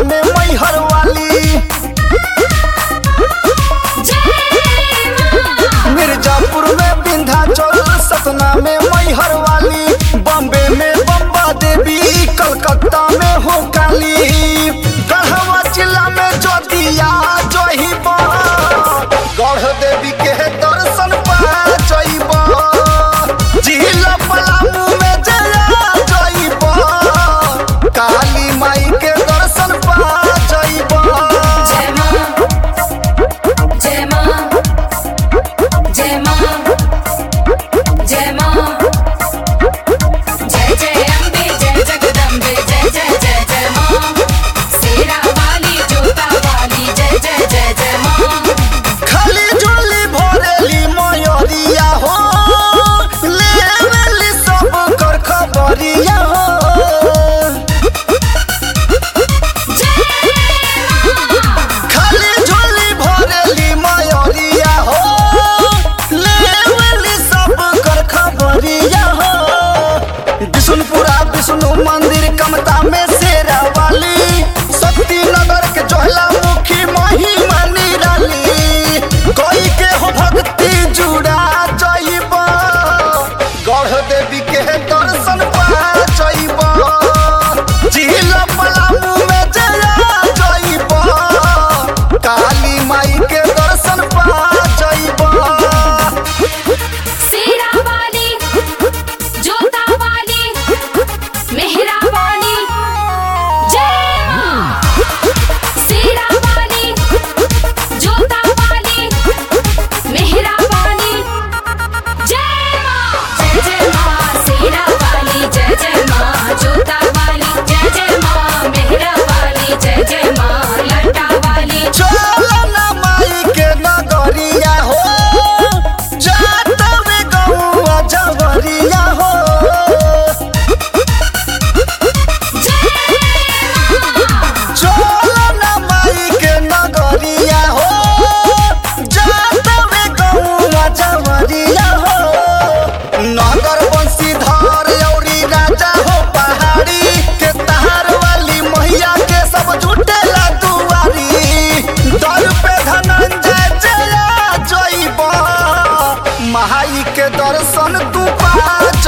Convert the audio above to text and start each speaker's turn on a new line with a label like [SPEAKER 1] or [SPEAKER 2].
[SPEAKER 1] में मैहर वाली मिर्जापुर में विंध्याचल सतना में मैहर वाली बॉम्बे में बम्बा देवी कलकत्ता में हो काली गढ़वा जिला में जोतिया जहिब गढ़ देवी के दर्शन पा जइब जिला पलामू में जया जइब काली माई के दर्शन पा जइब
[SPEAKER 2] जय मां जय मां जय मां जय मां जय जय अम्बे जय जगदम्बे जय जय जय जय मां शेरा वाली जोता वाली जय जय जय जय मां
[SPEAKER 1] खाली झोली भरेली मयूरिया हो लेवेली सब कर खबरिया हो खाली झोली भरेली मयूरिया हो लेवेली सब कर खबरिया हो विष्णुपुरा विष्णु मंदिर कमता में शेरा वाली शक्ति नगर के जोहला मुखी महिमा निराली कोई के हो भक्ति जुड़ा जइब गढ़ देवी के दर्शन पा जइब जिला पलामू में जया जइब काली माई के दर्शन पा जइब
[SPEAKER 2] शेरा वाली जोता वाली मेहरा वाली जय मां शेरा वाली जोता वाली मेहरा वाली जय मां जय जय मां शेरा वाली जय जय मां जोता वाली जय जय मां मेहरा वाली जय जय मां लटा वाली
[SPEAKER 1] चलना माई के नगरिया हो जात में गौआ जवरिया हो चलना माई के नगरिया हो जात में गौआ जवरिया हो नगर बंशीधर औरी राजा हो पहाड़ी के तहार वाली मैया के सब जुटेला दुआरी दर पे धनंजय जया जइब महाई के दर्शन तू पा